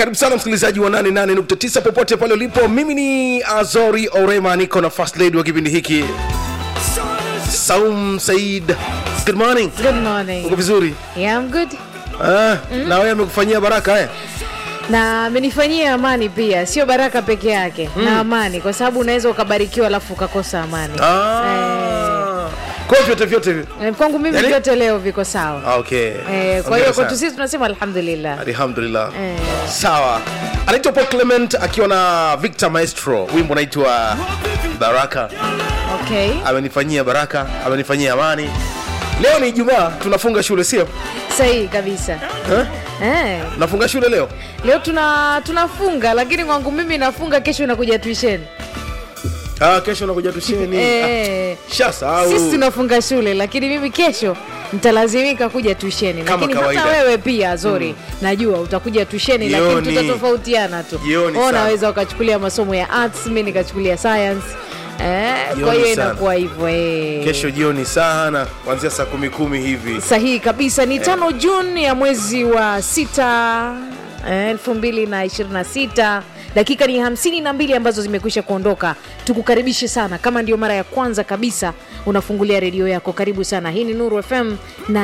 karibu sana msikilizaji wa 88.9 popote pale ulipo mimi ni azori orema niko na first lady wa kipindi hiki saum said good morning Good morning. uko vizuri Yeah, I'm good. ah, na wewe amekufanyia baraka eh? na amenifanyia amani pia sio baraka peke yake na amani kwa sababu unaweza ukabarikiwa alafu ukakosa amani ah. kwa hiyo vyote vyote vi- Eh, kwangu mimi Yaani- vyote leo viko sawa Ah, okay eh, kwa hiyo Hongera kwetu sana. sisi tunasema alhamdulillah alhamdulillah Eh. sawa anaitwa paul clement akiwa na victor maestro wimbo unaitwa baraka okay amenifanyia baraka amenifanyia amani leo ni ijumaa tunafunga shule sio sahihi kabisa eh? eh. nafunga shule leo leo tuna tunafunga lakini kwangu mimi nafunga kesho nakuja tuisheni ah, kesho nakuja tusheni eh. ah, shasahau sisi tunafunga shule lakini mimi kesho nitalazimika kuja tuisheni Kama lakini kawaida. hata wewe pia zori najua utakuja tuisheni lakini Jioni. tutatofautiana tu Jioni Wewe sana. unaweza ukachukulia masomo ya arts mi nikachukulia science eh, kwa Jioni hiyo sana. inakuwa hivyo eh. kesho jioni sana kuanzia saa kumi kumi hivi sahihi kabisa ni tano juni ya mwezi wa sita eh, elfu mbili na ishirini na sita dakika ni hamsini na mbili ambazo zimekwisha kuondoka tukukaribishe sana kama ndio mara ya kwanza kabisa unafungulia redio yako karibu sana hii ni nuru fm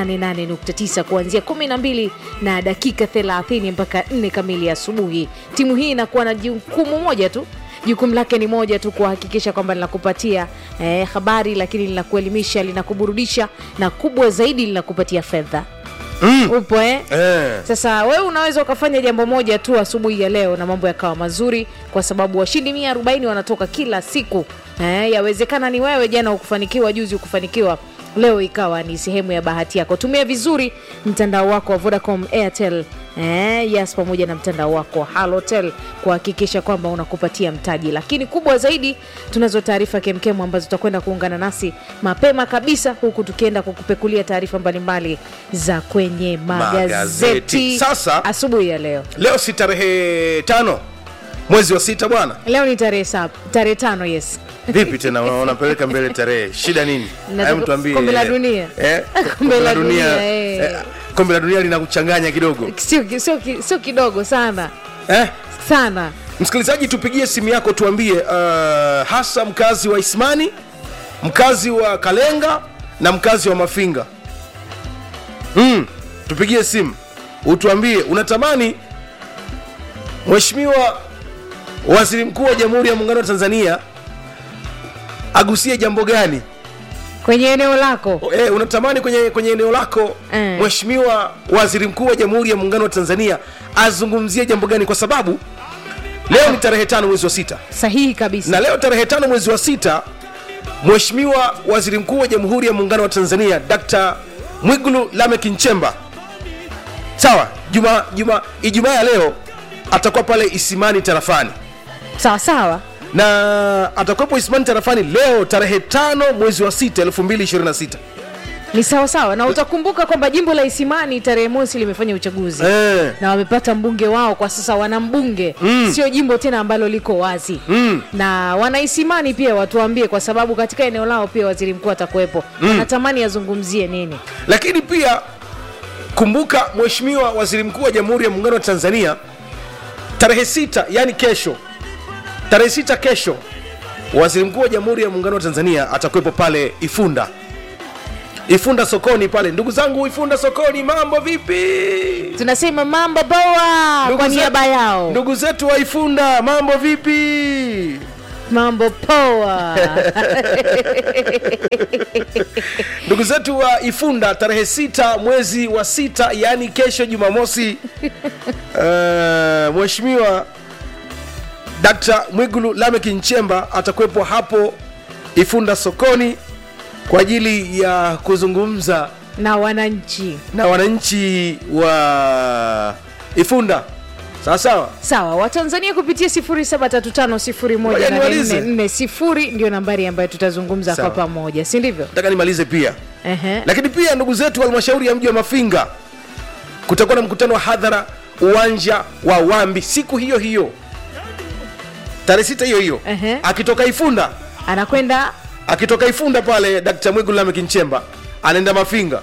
88.9 kuanzia 12 na dakika 30 mpaka 4 kamili asubuhi timu hii inakuwa na jukumu moja tu jukumu lake ni moja tu kuhakikisha kwamba linakupatia eh, habari lakini linakuelimisha linakuburudisha na kubwa zaidi linakupatia fedha mm. upo eh? eh. sasa wewe unaweza ukafanya jambo moja tu asubuhi ya leo na mambo yakawa mazuri kwa sababu washindi 140 wanatoka kila siku eh, yawezekana ni wewe jana ukufanikiwa juzi ukufanikiwa leo ikawa ni sehemu ya bahati yako tumia vizuri mtandao wako wa vodacom airtel eh, yes pamoja na mtandao wako wa halotel kuhakikisha kwamba unakupatia mtaji lakini kubwa zaidi tunazo taarifa kemkemu ambazo tutakwenda kuungana nasi mapema kabisa huku tukienda kukupekulia taarifa mbalimbali za kwenye magazeti Magazeti. Sasa- asubuhi ya leo leo si tarehe tano mwezi wa sita bwana leo ni tarehe sab tarehe tano yes vipi tena una- unapeleka mbele tarehe shida nini Nataka- Hebu tuambie, kombe la eh, dunia. eh, Kombe la dunia, eh. eh, kombe la dunia linakuchanganya kidogo sio, sio, ki- sio kidogo sana eh? sana msikilizaji tupigie simu yako tuambie uh, hasa mkazi wa ismani mkazi wa kalenga na mkazi wa mafinga mm, tupigie simu utuambie unatamani mheshimiwa waziri mkuu wa jamhuri ya muungano wa tanzania agusie jambo gani kwenye eneo lako e, unatamani kwenye, kwenye eneo lako Eh. mheshimiwa waziri mkuu wa jamhuri ya muungano wa tanzania azungumzie jambo gani kwa sababu leo ni tarehe tano mwezi wa sita sahihi kabisa na leo tarehe tano mwezi wa sita mheshimiwa waziri mkuu wa jamhuri ya muungano wa tanzania dkt mwigulu lamek nchemba sawa juma juma ijumaa ya leo atakuwa pale isimani tarafani sawa sawa na atakuwepo isimani tarafani leo tarehe tano mwezi wa sita 2026 ni sawa sawa na utakumbuka kwamba jimbo la isimani tarehe mosi limefanya uchaguzi eh. na wamepata mbunge wao kwa sasa wana mbunge mm. sio jimbo tena ambalo liko wazi Mm. na wanaisimani pia watuambie kwa sababu katika eneo lao pia waziri mkuu atakuwepo mm. wanatamani azungumzie nini lakini pia kumbuka mheshimiwa waziri mkuu wa jamhuri ya muungano wa tanzania tarehe sita yani kesho tarehe sita kesho waziri mkuu wa jamhuri ya muungano wa tanzania atakuwepo pale ifunda ifunda sokoni pale ndugu zangu ifunda sokoni mambo vipi tunasema mambo boa Ndugu kwa ze- niaba yao ndugu zetu wa ifunda mambo vipi mambo poa ndugu zetu wa ifunda tarehe sita mwezi wa sita yaani kesho jumamosi uh, mheshimiwa dkt mwigulu lamek nchemba atakuwepo hapo ifunda sokoni kwa ajili ya kuzungumza na wananchi na wananchi wa ifunda sawa sawa sawa watanzania kupitia 735 ndio nambari ambayo tutazungumza Sawa. kwa pamoja si ndivyo nataka nimalize pia Ehe. lakini pia ndugu zetu wa halmashauri ya mji wa mafinga kutakuwa na mkutano wa hadhara uwanja wa wambi siku hiyo hiyo tarehe sita hiyo hiyo Ehe. akitoka ifunda anakwenda akitoka ifunda pale dkt mwigulu lamek nchemba anaenda mafinga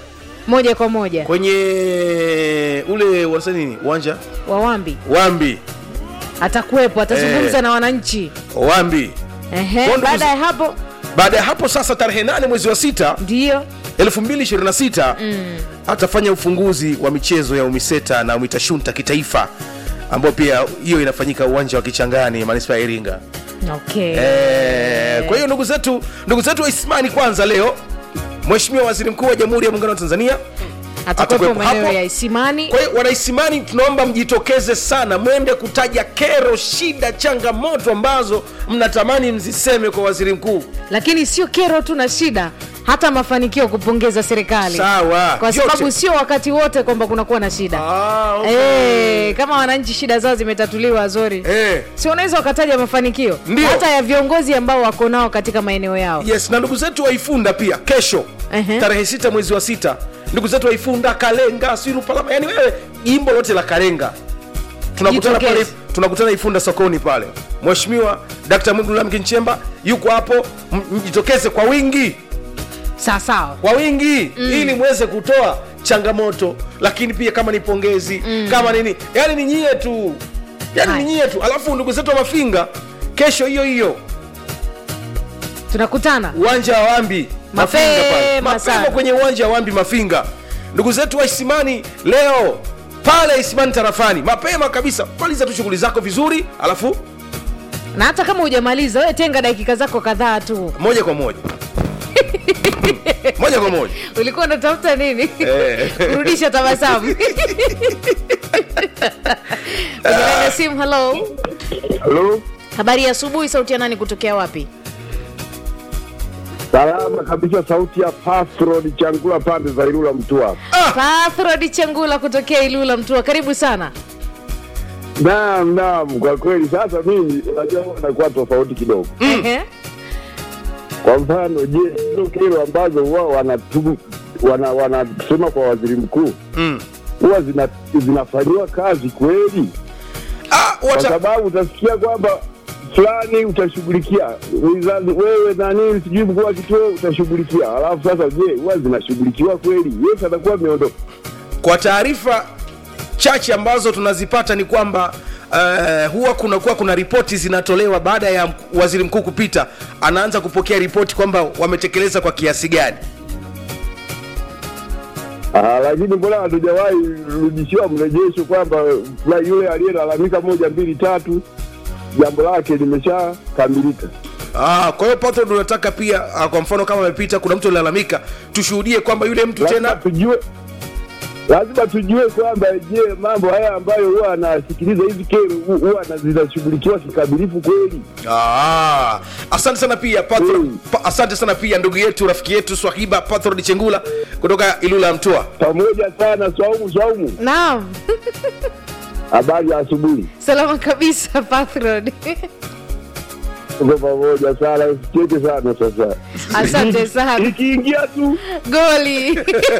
moja kwa moja kwenye ule wanasema nini uwanja wawambi wambi atakuwepo atazungumza Eh. na wananchi wambi Ehe, Kwa ndugu baada z- ya hapo baada ya hapo sasa tarehe 8 mwezi wa sita ndiyo 2026 atafanya ufunguzi wa michezo ya umiseta na umitashunta kitaifa ambayo pia hiyo inafanyika uwanja wa kichangani manispaa ya iringa okay. Eh, kwa hiyo ndugu zetu ndugu zetu wa Isimani kwanza leo Mheshimiwa Waziri Mkuu wa Jamhuri ya Muungano wa Tanzania atakuwepo atakuwepo maeneo hapo. ya isimani kwa hiyo wanaisimani tunaomba mjitokeze sana mwende kutaja kero shida changamoto ambazo mnatamani mziseme kwa waziri mkuu lakini sio kero tu na shida hata mafanikio kupongeza serikali sawa kwa sababu Vyote. sio wakati wote kwamba kunakuwa na shida Ah, okay. Eh, kama wananchi shida zao zimetatuliwa zori Eh, si wanaweza wakataja mafanikio Ndio. hata ya viongozi ambao wako nao katika maeneo yao yes na ndugu zetu waifunda pia kesho Ehe. tarehe sita mwezi wa sita ndugu zetu waifunda kalenga sirupalama yani wewe jimbo lote la kalenga tunakutana pale Jitokeze. tunakutana ifunda sokoni pale mheshimiwa dkt mwigulu lameck nchemba yuko hapo m- mjitokeze kwa wingi sawa sawa kwa wingi mm. ili mweze kutoa changamoto lakini pia kama ni pongezi mm. kama nini yani ni nyie tu yani Hai. ni nyie tu alafu ndugu zetu wa mafinga kesho hiyo hiyo tunakutana uwanja wa wambi Mapema Mafinga pale. sana. mapema kwenye uwanja wa wambi mafinga ndugu zetu wa isimani leo pale isimani tarafani mapema kabisa maliza tu shughuli zako vizuri alafu na hata kama hujamaliza wewe tenga dakika zako kadhaa tu moja kwa moja moja kwa moja ulikuwa unatafuta nini Eh. kurudisha tabasamu Kwenye laini ya simu halo Halo, habari ya asubuhi sauti ya nani kutokea wapi salama kabisa. Sauti ya Pasrod Changula, pande za Ilula Mtua. pathrod changula kutokea ilula mtua karibu sana Naam, naam, kwa kweli. Sasa mimi unajua huwa nakuwa tofauti kidogo. Ehe. Kwa mfano, je, hizo kero ambazo wao wanatu wana wanasema kwa waziri mkuu mm. huwa zina, zinafanyiwa kazi kweli? ah, Kwa wata, sababu utasikia kwamba fulani utashughulikia wizara, wewe nani sijui mkuu wa kituo utashughulikia, alafu sasa, je, huwa zinashughulikiwa kweli? Yes, atakuwa ameondoka. kwa taarifa chache ambazo tunazipata ni kwamba Uh, huwa kunakuwa kuna ripoti zinatolewa baada ya mk- waziri mkuu kupita anaanza kupokea ripoti kwamba wametekeleza kwa kiasi gani Ah, lakini mbona hatujawahi rudishiwa mrejesho kwamba fulani yule aliyelalamika moja mbili tatu jambo lake limeshakamilika? ah, kwa hiyo pato tunataka pia ah, kwa mfano kama amepita kuna mtu alilalamika tushuhudie kwamba yule mtu Lazima tena tujue lazima tujue kwamba je, mambo haya ambayo huwa anasikiliza hizi kero hu- huwa na- zinashughulikiwa kikamilifu kweli? Ah, asante sana pia Patro, Mm. pa, asante sana pia ndugu yetu rafiki yetu swahiba patrod chengula kutoka ilula ya mtua Pamoja sana. Swaumu, Swaumu, naam habari ya asubuhi. salama kabisa pathrod Tuko pamoja sana, usicheke sana sasa. asante sana Ikiingia tu goli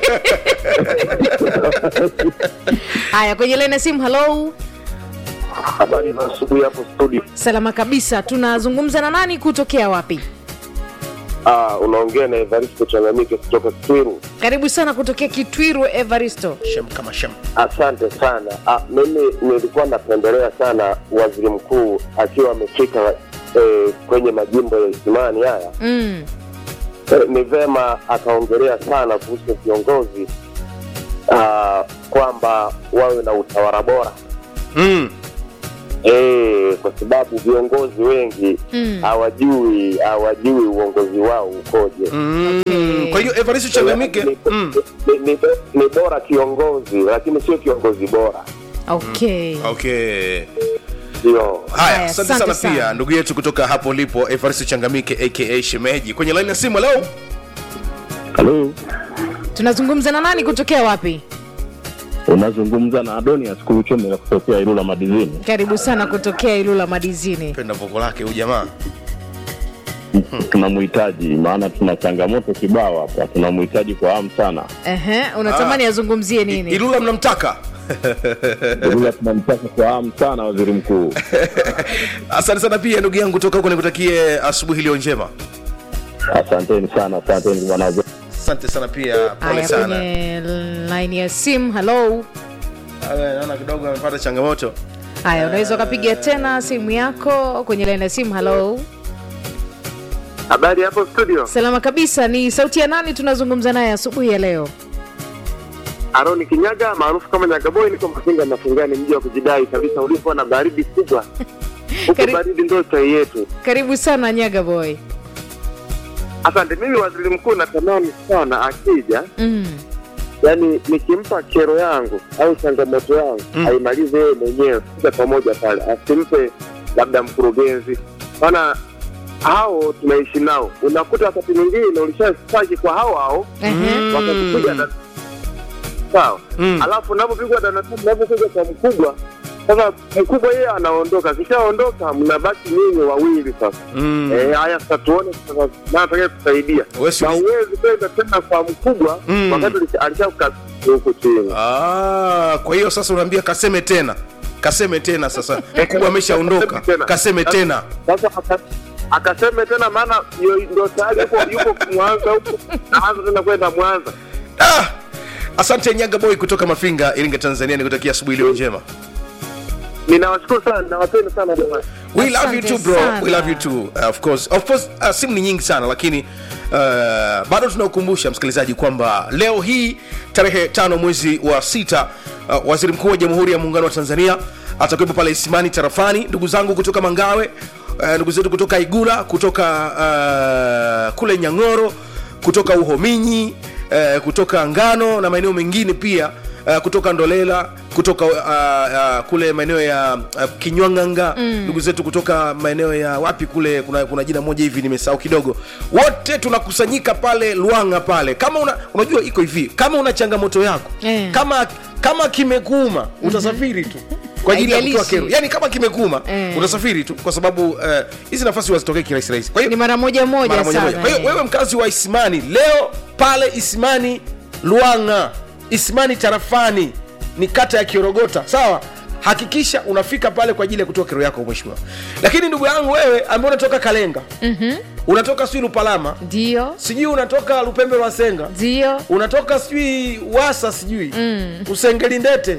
haya kwenye laini ya simu halo habari za asubuhi hapo studio. salama kabisa tunazungumza na nani kutokea wapi Ah, unaongea na Evaristo Changamike kutoka Kitwiru. karibu sana kutokea kitwiru evaristo shem kama shem Asante sana. Ah, mimi nilikuwa napendelea sana waziri mkuu akiwa amefika eh, kwenye majimbo ya Isimani haya mm. eh, ni vema akaongelea sana kuhusu viongozi ah, kwamba wawe na utawala bora mm. eh, kwa sababu viongozi wengi Mm. hawajui hawajui uongozi wao ukoje. Mm. Okay. kwa hiyo evaristo changamike Ni- mm. ni, ni, ni bora kiongozi lakini sio kiongozi bora okay okay ndio haya Haya, asante asante sana pia sana. ndugu yetu kutoka hapo lipo evaristo changamike aka shemeji kwenye laini ya simu leo Halo, tunazungumza na nani kutokea wapi unazungumza na Adonias Kuluchomela kutokea Ilula Madizini. karibu sana kutokea ilula madizini penda voko lake huyu jamaa Tunamhitaji maana tuna changamoto kibao hapa, tunamhitaji kwa hamu sana. Ehe, unatamani azungumzie nini ilula mnamtaka Ilula tunamtaka kwa hamu sana waziri mkuu. asante sana pia ndugu yangu kutoka huko nikutakie asubuhi iliyo njema Asanteni sana, asanteni bwana. asante sana pia pole haya sana kwenye line ya simu halo Awe, naona kidogo amepata changamoto haya unaweza ukapiga tena simu yako kwenye line ya simu halo Habari hapo studio, salama kabisa ni sauti ya nani tunazungumza naye asubuhi ya leo Aroni Kinyaga maarufu kama Nyagaboy, niko Mafinga Mafingani, mji wa kujidai kabisa, ulipo na baridi kubwa huko. Kari- Baridi ndio chai yetu. karibu sana nyaga boy Asante. Mimi waziri mkuu natamani sana akija, mm. yani nikimpa kero yangu au changamoto yangu Mm. aimalize yeye mwenyewe kuja pamoja pale, asimpe labda mkurugenzi, maana hao tunaishi nao. Unakuta wakati mwingine ulishastaki kwa hao hao Ehe. wakakupiga da- sawa Mm. alafu unapopigwa danatamu unapokuja kwa mkubwa sasa mkubwa yeye anaondoka akishaondoka mnabaki nyinyi wawili sasa Mm. Eh, haya sasa tuone sasa nani atakaye kusaidia Wewe si na ulizi- uwezi kwenda tena kwa mkubwa Mm. wakati ulisha- alishakukabidhi huku chini Ah, kwa hiyo sasa unaambia kaseme tena kaseme tena sasa mkubwa ameshaondoka kaseme tena sasa aka- akaseme tena maana yo- ndo tayari yuko yuko mwanza huko naanza tena kwenda mwanza ah! asante nyaga boy kutoka mafinga iringa tanzania nikutakia asubuhi iliyo njema ninawashukuru sana nawapenda sana jamani we love you Asante too bro sana. we love you too uh, of course of course uh, simu ni nyingi sana lakini uh, bado tunakukumbusha msikilizaji kwamba leo hii tarehe tano mwezi wa sita uh, waziri mkuu wa jamhuri ya muungano wa tanzania atakuwepo pale isimani tarafani ndugu zangu kutoka mangawe uh, ndugu zetu kutoka igula kutoka uh, kule nyang'oro kutoka uhominyi uh, kutoka ngano na maeneo mengine pia uh, kutoka ndolela kutoka uh, uh, kule maeneo ya uh, kinywanganga ndugu zetu kutoka maeneo ya wapi kule kuna, kuna jina moja hivi nimesahau kidogo wote tunakusanyika pale lwanga pale kama una, unajua iko hivi kama una changamoto yako Eh. kama kama kimekuuma utasafiri tu kwa ajili ya kutoa Haijalishi. kero yani kama kimekuuma Eh. utasafiri tu kwa sababu eh, hizi nafasi wazitokee kirahisi rahisi kwa hiyo ni mara moja moja mara moja sana moja. Kwa hiyo eh. wewe mkazi wa Isimani leo pale Isimani Luanga, Isimani tarafani ni kata ya Kiorogota, sawa? Hakikisha unafika pale kwa ajili ya kutoa kero yako mheshimiwa. Lakini ndugu yangu wewe ambaye unatoka Kalenga, mm-hmm. unatoka sijui Lupalama, ndio sijui unatoka Lupembe lwa Senga, ndio unatoka sijui Wasa, sijui mm. Usengeli Ndete,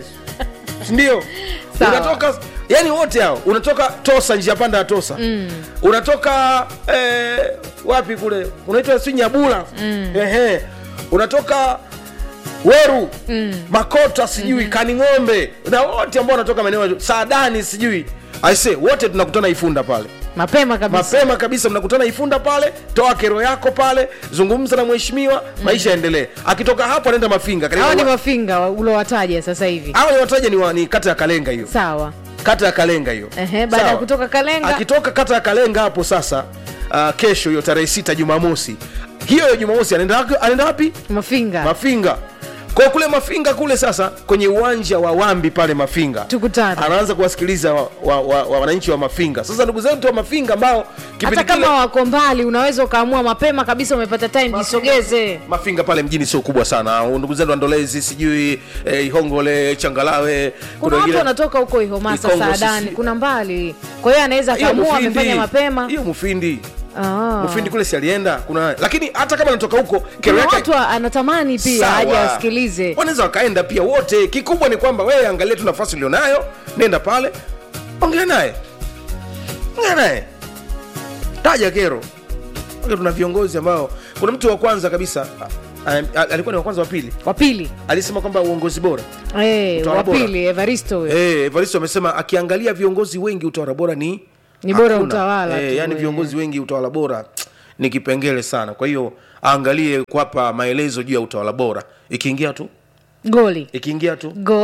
ndio Sawa. unatoka yani wote hao unatoka Tosa, njia panda ya Tosa mm. unatoka eh, wapi kule unaitwa si Nyabula mm. ehe unatoka Weru mm. Makota sijui mm-hmm. Kaning'ombe na wote ambao wanatoka maeneo ya Saadani sijui aise wote tunakutana Ifunda pale mapema kabisa mapema kabisa mnakutana ifunda pale toa kero yako pale zungumza na mheshimiwa maisha yaendelee akitoka hapo anaenda mafinga Karibu- hawa ni mafinga wa- ulowataja sasa hivi hawa ni wataja ni, wa- ni kata ya kalenga hiyo sawa kata ya kalenga hiyo Ehe, baada ya Sawa. kutoka Kalenga. akitoka kata ya kalenga hapo sasa uh, kesho hiyo tarehe sita jumamosi hiyo ya jumamosi anaenda waki- anaenda wapi mafinga mafinga kwa kule mafinga kule sasa kwenye uwanja wa wambi pale mafinga Tukutane. anaanza kuwasikiliza wa- wa- wa- wa- wananchi wa mafinga sasa ndugu zetu wa mafinga ambao kipindi hata kile kama wako mbali unaweza ukaamua mapema kabisa umepata time jisogeze mafinga pale mjini sio kubwa sana ndugu zetu andolezi sijui eh, ihongole changalawe kuna watu wengine- wanatoka huko ihomasa Ikongo, saadani sisi- kuna mbali kwa hiyo anaweza hiyo akaamua Mufindi. amefanya mapema hiyo mufindi Ah. mufindi kule si alienda kuna lakini hata kama anatoka huko kero kuna yake watu wa- anatamani pia Sawa. aje asikilize wanaweza wakaenda pia wote kikubwa ni kwamba wewe angalia tu nafasi ulionayo nenda pale ongea naye ongea naye taja kero Ongea tuna viongozi ambao kuna mtu wa kwanza kabisa a- a- alikuwa ni wa kwanza wa pili wa pili alisema kwamba uongozi bora Eh, Utawala wa bora. pili evaristo huyo Eh, Evaristo amesema akiangalia viongozi wengi utawala bora ni Ni bora hakuna. utawala Eh, tu, yani eh. viongozi wengi utawala bora ni kipengele sana. Kwa hiyo aangalie kuwapa maelezo juu ya utawala bora. Ikiingia tu, goli ikiingia tu Go